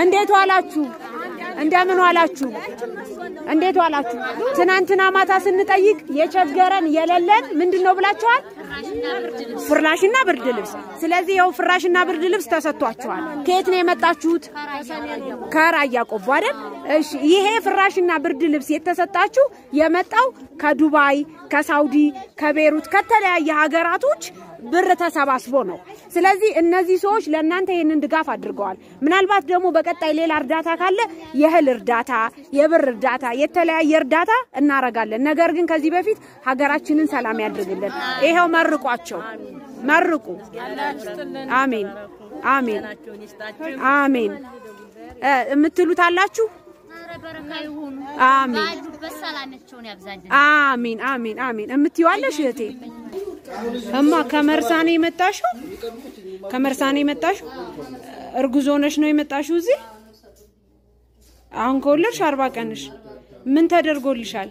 እንዴት ዋላችሁ? እንደምን ዋላችሁ? እንዴት ዋላችሁ? ትናንትና ማታ ስንጠይቅ የቸገረን የሌለን ምንድን ነው ብላችኋል? ፍራሽና ብርድ ልብስ። ስለዚህ ይኸው ፍራሽና ብርድ ልብስ ተሰጥቷችኋል። ከየት ነው የመጣችሁት? ከራያ ቆቦ አይደል? እሺ። ይሄ ፍራሽና ብርድ ልብስ የተሰጣችሁ የመጣው ከዱባይ፣ ከሳውዲ፣ ከቤሩት ከተለያየ ሀገራቶች ብር ተሰባስቦ ነው። ስለዚህ እነዚህ ሰዎች ለእናንተ ይህንን ድጋፍ አድርገዋል። ምናልባት ደግሞ በቀጣይ ሌላ እርዳታ ካለ የእህል እርዳታ፣ የብር እርዳታ፣ የተለያየ እርዳታ እናረጋለን። ነገር ግን ከዚህ በፊት ሀገራችንን ሰላም ያድርግልን። ይኸው መርቋቸው፣ መርቁ። አሜን፣ አሜን፣ አሜን። እ የምትሉት አላችሁ? አሜን፣ አሜን፣ አሜን፣ አሜን። የምትይዋለሽ እህቴ እማ ከመርሳኔ የመጣሽው ከመርሳኔ የመጣሽው እርጉዝ ሆነሽ ነው የመጣሽው እዚህ? አሁን ከወለድሽ አርባ ቀንሽ። ምን ተደርጎልሻል?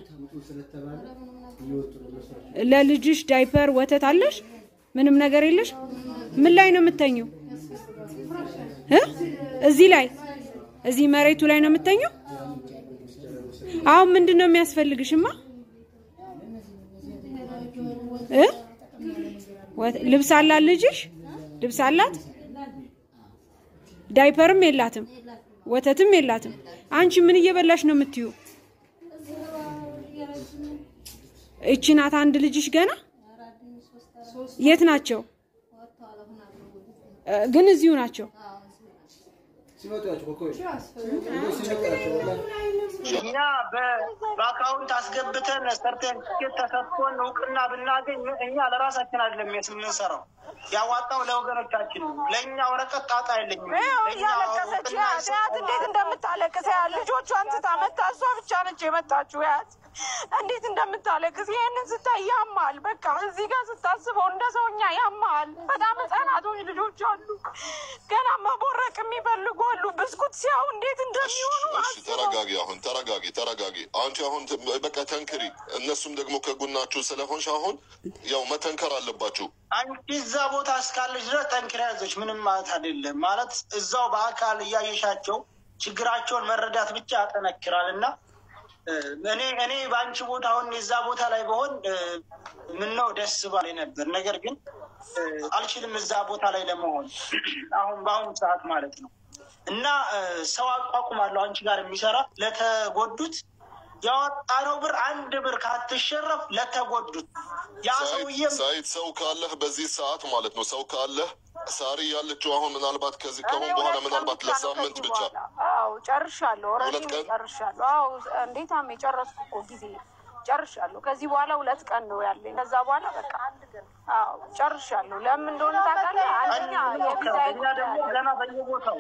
ለልጅሽ ዳይፐር ወተት አለሽ? ምንም ነገር የለሽ? ምን ላይ ነው የምተኘው? እ እዚህ ላይ እዚህ መሬቱ ላይ ነው የምተኘው? አሁን ምንድን ነው የሚያስፈልግሽማ? እ ልብስ አላት ልጅሽ? ልብስ አላት? ዳይፐርም የላትም፣ ወተትም የላትም። አንቺ ምን እየበላሽ ነው የምትዩ? እቺ ናት አንድ ልጅሽ ገና? የት ናቸው? ግን እዚሁ ናቸው። እኛ በአካውንት አስገብተን ሰርተፊኬት ተሰጥቶን እውቅና ብናገኝ እኛ ለራሳችን አይደለም የምንሰራው፣ ያዋጣው ለወገኖቻችን ነው። ለእኛ ወረቀት ጣጣ የለኝም። እያለቀሰች ያት ያት እንዴት እንደምታለቅስ ያት ልጆቿን ትታ መታ እሷ ብቻ ነች የመጣችው ያት እንዴት እንደምታለቅስ ይህንን ስታይ ያማል። በቃ እዚህ ጋር ስታስበው እንደ ሰውኛ ያማል። በጣም ህጻናቶች ልጆች አሉ፣ ገና መቦረቅ የሚፈልጉ አሉ። ብስኩት ሲያው እንዴት እንደሚሆኑ እሺ ተረጋጊ። አሁን ተረጋጊ፣ ተረጋጊ። አንቺ አሁን ት- በቃ ተንክሪ። እነሱም ደግሞ ከጎናችሁ ስለሆንሽ አሁን ያው መተንከር አለባችሁ። አንቺ እዛ ቦታ እስካለች ድረስ ጠንክራ ያዘች ምንም ማለት አይደለም። ማለት እዛው በአካል እያየሻቸው ችግራቸውን መረዳት ብቻ ያጠነክራል እና እ፣ እኔ እኔ በአንቺ ቦታ አሁን የዛ ቦታ ላይ በሆን ምነው ደስ ባለኝ ነበር። ነገር ግን እ፣ አልችልም እዛ ቦታ ላይ ለመሆን አሁን በአሁኑ ሰዓት ማለት ነው እና እ፣ ሰው አቋቁማለሁ አንቺ ጋር የሚሰራ ለተጎዱት ያወጣነው ብር አንድ ብር ካትሸረፍ ለተጎዱት ያ ሰውዬም ሳይት ሰው ካለህ በዚህ ሰዓት ማለት ነው ሰው ካለህ ሳሪ ያለችው አሁን ምናልባት ከዚህ ከአሁን በኋላ ምናልባት ለሳምንት ብቻ አዎ ጨርሻለሁ። ኦልሬዲ ሁለት ቀን? ጨርሻለሁ። አዎ እንዴት አሜ ጨረስኩ እኮ ጊዜ ጨርሻለሁ። ከዚህ በኋላ ሁለት ቀን ነው ያለኝ። ከዛ በኋላ በቃ አዎ ጨርሻለሁ። ለምን እንደሆነ ታውቃለህ? አንደኛ የቪዛ እኛ ደግሞ ገና በየቦታው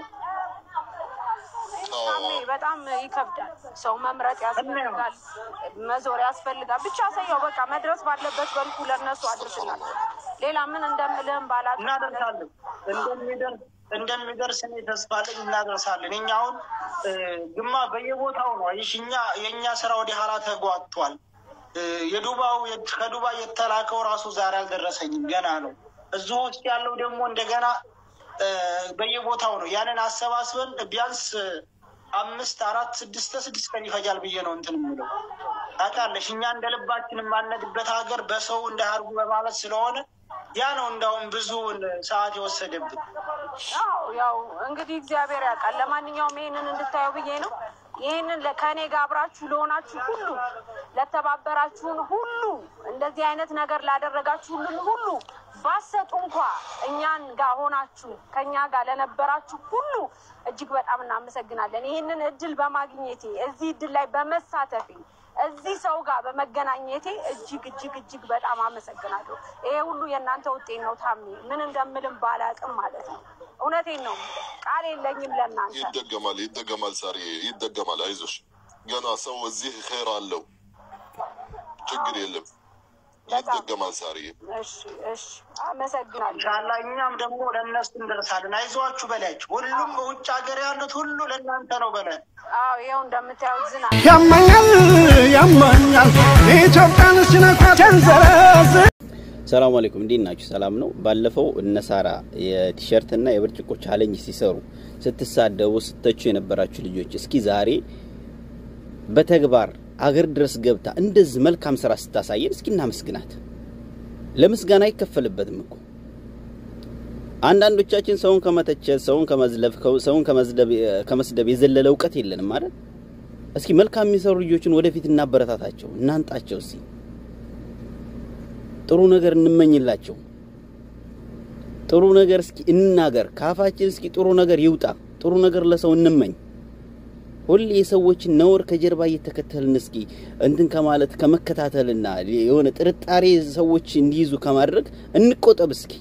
ታሜ በጣም ይከብዳል። ሰው መምረጥ ያስፈልጋል፣ መዞር ያስፈልጋል። ብቻ ሰየው በቃ መድረስ ባለበት በልኩ ለእነሱ አድርስላቸው። ሌላ ምን እንደምልህም ባላውቅም እናደርሳለን እንደሚደርስ እንደሚደርስ እኔ ተስፋ አለኝ። እናደርሳለን። እኛ አሁን እ፣ ግማ በየቦታው ነው አይሽ እኛ የእኛ ስራ ወደ ኋላ ተጓቷል። እ፣ የዱባው ከዱባይ የተላከው ራሱ ዛሬ አልደረሰኝም፣ ገና ነው። እዚሁ ውስጥ ያለው ደግሞ እንደገና እ፣ በየቦታው ነው። ያንን አሰባስበን ቢያንስ አምስት አራት ስድስት ስድስት ቀን ይፈጃል ብዬ ነው እንትን የምለው ታውቃለሽ። እኛ እንደ ልባችን የማነድበት ሀገር በሰው እንዳያርጉ በማለት ስለሆነ ያ ነው እንዳውም ብዙ ሰዓት የወሰደብን። አዎ ያው እንግዲህ እግዚአብሔር ያውቃል። ለማንኛውም ይሄንን እንድታየው ብዬ ነው። ይህንን ለ- ከእኔ ጋር አብራችሁ ለሆናችሁ ሁሉ፣ ለተባበራችሁን ሁሉ፣ እንደዚህ አይነት ነገር ላደረጋችሁልን ሁሉ ባሰጡ እንኳ እኛን ጋር ሆናችሁ ከእኛ ጋር ለነበራችሁ ሁሉ እጅግ በጣም እናመሰግናለን። ይህንን እድል በማግኘቴ እዚህ እድል ላይ በመሳተፌ እዚህ ሰው ጋር በመገናኘቴ እጅግ እጅግ እጅግ በጣም አመሰግናለሁ። ይሄ ሁሉ የእናንተ ውጤት ነው። ታሜ ምን እንደምልም ባላቅም ማለት ነው። እውነቴን ነው። ቃል የለኝም ለእናንተ። ይደገማል፣ ይደገማል። ሳሪ ይደገማል። አይዞሽ ገና ሰው እዚህ ኸይር አለው። ችግር የለም። ይደገማል። ሳሪ እሺ እሺ፣ አመሰግናለሁ። ኢንሻላ እኛም ደግሞ ለእነሱ እንደርሳለን። አይዟችሁ በላችሁ። ሁሉም በውጭ ሀገር ያሉት ሁሉ ለእናንተ ነው በላችሁ። አዎ ይኸው እንደምታዩት ዝናብ ያመኛል ያመኛል ኢትዮጵያን ሲነኳት ያንዘረዝ ሰላም አለይኩም እንዴት ናችሁ? ሰላም ነው። ባለፈው እነ ሳራ የቲሸርትና የብርጭቆ ቻሌንጅ ሲሰሩ ስትሳደቡ ስተቹ የነበራችሁ ልጆች እስኪ ዛሬ በተግባር አገር ድረስ ገብታ እንደዚህ መልካም ስራ ስታሳየን እስኪ እናመስግናት። ለምስጋና አይከፈልበትም እኮ አንዳንዶቻችን ሰውን ከመተቸት ሰውን ከመዝለፍ ሰውን ከመስደብ የዘለለ እውቀት የለንም ማለት እስኪ መልካም የሚሰሩ ልጆችን ወደፊት እናበረታታቸው፣ እናንጣቸው። እስኪ ጥሩ ነገር እንመኝላቸው። ጥሩ ነገር እስኪ እናገር፣ ካፋችን እስኪ ጥሩ ነገር ይውጣ። ጥሩ ነገር ለሰው እንመኝ። ሁሌ የሰዎችን ነውር ከጀርባ እየተከተልን እስኪ እንትን ከማለት ከመከታተልና የሆነ ጥርጣሬ ሰዎች እንዲይዙ ከማድረግ እንቆጠብ እስኪ።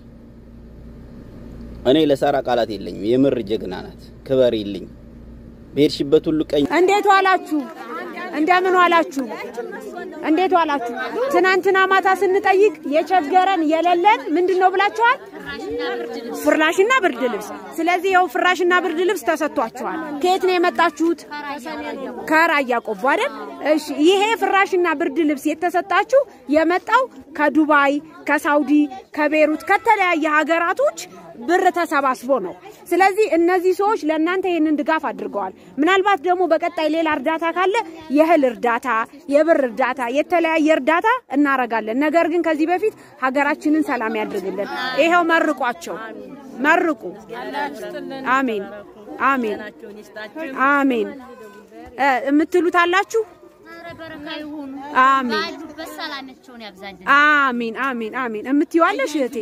እኔ ለሳራ ቃላት የለኝም። የምር ጀግና ናት። ክበር ይልኝ በሄድሽበት ሁሉ ቀኝ። እንዴት ዋላችሁ? እንደምን ዋላችሁ? እንዴት ዋላችሁ? ትናንትና ማታ ስንጠይቅ የቸገረን የሌለን ምንድን ነው ብላችኋል? ፍራሽና ብርድ ልብስ። ስለዚህ ይኸው ፍራሽና ብርድ ልብስ ተሰጥቷችኋል። ከየት ነው የመጣችሁት? ከራያ ቆቦ አይደል? እሺ፣ ይሄ ፍራሽና ብርድ ልብስ የተሰጣችሁ የመጣው ከዱባይ፣ ከሳውዲ፣ ከቤሩት ከተለያየ ሀገራቶች ብር ተሰባስቦ ነው። ስለዚህ እነዚህ ሰዎች ለእናንተ ይህንን ድጋፍ አድርገዋል። ምናልባት ደግሞ በቀጣይ ሌላ እርዳታ ካለ የእህል እርዳታ፣ የብር እርዳታ፣ የተለያየ እርዳታ እናረጋለን። ነገር ግን ከዚህ በፊት ሀገራችንን ሰላም ያድርግልን። ይኸው መርቋቸው፣ መርቁ። አሜን፣ አሜን፣ አሜን። የምትሉት አላችሁ? አሜን፣ አሜን፣ አሜን፣ አሜን። የምትይዋለሽ እህቴ?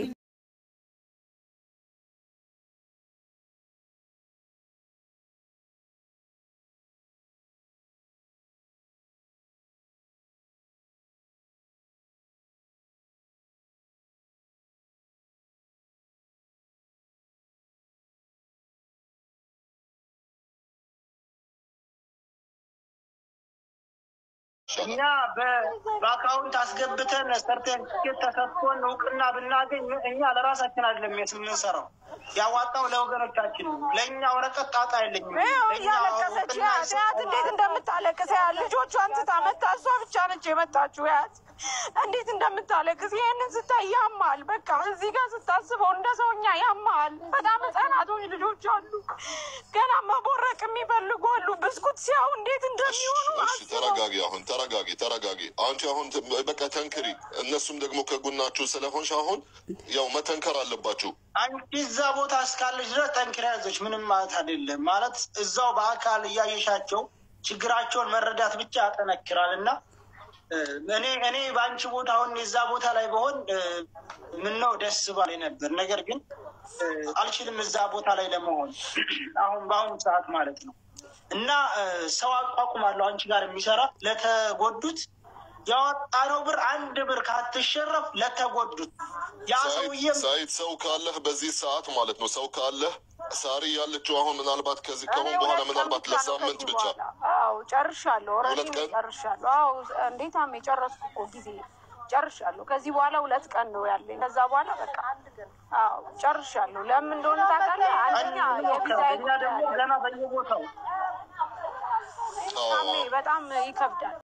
እኛ በአካውንት አስገብተን ሰርተፊኬት ተሰጥቶን እውቅና ብናገኝ እኛ ለራሳችን አይደለም የምንሰራው፣ ያዋጣው ለወገኖቻችን ነው። ለእኛ ወረቀት ጣጣ የለኝም። እያለቀሰች ያት ያት እንዴት እንደምታለቅስ ያት ልጆቿን ትታ መታ እሷ ብቻ ነች የመጣችው። ያት እንዴት እንደምታለቅስ ይህንን ስታይ ያማል። በቃ እዚህ ጋር ስታስበው እንደ ሰውኛ ያማል። በጣም ህጻናቶች ልጆች አሉ፣ ገና መቦረቅ የሚፈልጉ አሉ። ብስኩት ሲያው እንዴት እንደሚሆኑ እሺ፣ ተረጋጊ። አሁን ተረጋጊ፣ ተረጋጊ። አንቺ አሁን በቃ ተንክሪ። እነሱም ደግሞ ከጎናችሁ ስለሆንሽ አሁን ያው መተንከር አለባችሁ። አንቺ እዛ ቦታ እስካለች ድረስ ጠንክራ ያዘች ምንም ማለት አይደለም። ማለት እዛው በአካል እያየሻቸው ችግራቸውን መረዳት ብቻ ያጠነክራል እና እኔ እኔ በአንቺ ቦታ አሁን የዛ ቦታ ላይ በሆን ምነው ደስ ባለ ነበር። ነገር ግን አልችልም እዛ ቦታ ላይ ለመሆን አሁን በአሁኑ ሰዓት ማለት ነው እና ሰው አቋቁማለሁ አንቺ ጋር የሚሰራ ለተጎዱት ያወጣነው ብር አንድ ብር ካትሸረፍ ለተጎዱት ያ ሰውዬም ሳይት ሰው ካለህ በዚህ ሰዓት ማለት ነው ሰው ካለህ ሳሪ ያለችው አሁን ምናልባት ከዚህ ከሆን በኋላ ምናልባት ለሳምንት ብቻ አዎ ጨርሻለሁ። ሁለት ኦልሬዲ ቀን? ጨርሻለሁ። አዎ እንዴት አሜ ጨረስኩ እኮ ጊዜ ጨርሻለሁ። ከዚህ በኋላ ሁለት ቀን ነው ያለኝ። ከዛ በኋላ በቃ አዎ ጨርሻለሁ። ለምን እንደሆነ ታውቃለህ? አንደኛ የቪዛ እኛ ደግሞ ገና በየቦታው አሜ በጣም ይከብዳል።